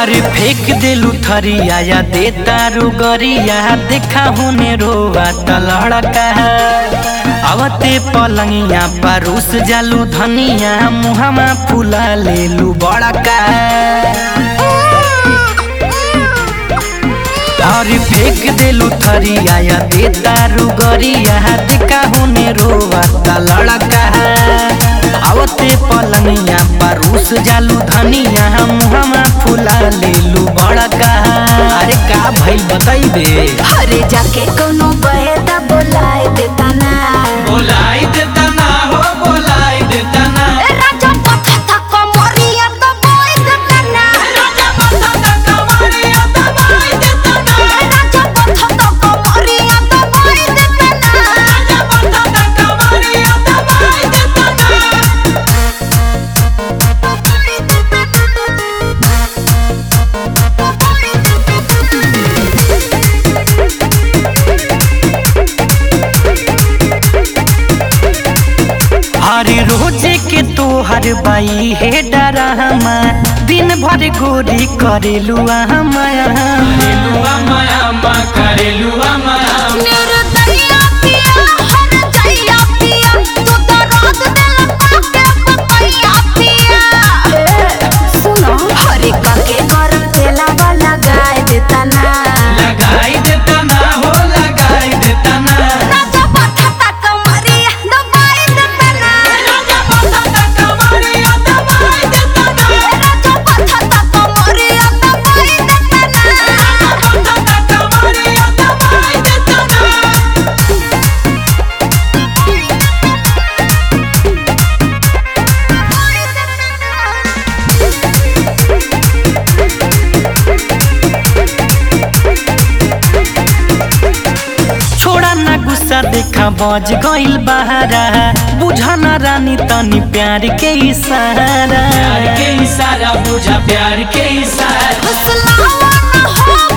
अरे फेंक देलू थरिया या दे तारू गरिया देखा होने रोवा त लड़का आवते पलंगिया परूस जालू धनिया मुहमा फुला लेलू बड़का अरे फेंक देलू थरिया या दे तारू गरिया देखा होने रोवा त लड़का आवते पलंगिया परूस जालू धनिया मुहमा फुला लेलू बड़का अरे का भइल बताई दे अरे जाके कोनो बहेता बोलाए देता ना बोलाई देता ना हो बोलाई देता ना ए राजा पथता कमरिया तो बोई देता ना राजा पथता कमरिया तो बोई देता ना राजा पथता कमरिया तो बोई देता ना राजा पथता कमरिया तो बोई देता हरे रोजे के तोहर बाई हे डरामा दिन भर गोरी करेलू माया मेरे दैया पिया हर जइया पिया तू तो रात दिल काके पपैया पिया सुनो हरे काके गरम तेला वाला गाय देता ना लगाई देता ना हो लगाई देता ना राजा पथता कमरिया दबाई देता ना राजा पथता कमरिया दबाई देता ना राजा पथता कमरिया दबाई देता ना राजा पथता कमरिया दबाई देता ना छोड़ा ना गुस्सा देखा बज गइल बहारा बुझा ना रानी तनी प्यार के इशारा प्यार के इशारा बुझा प्यार के इशारा हौसला ना हो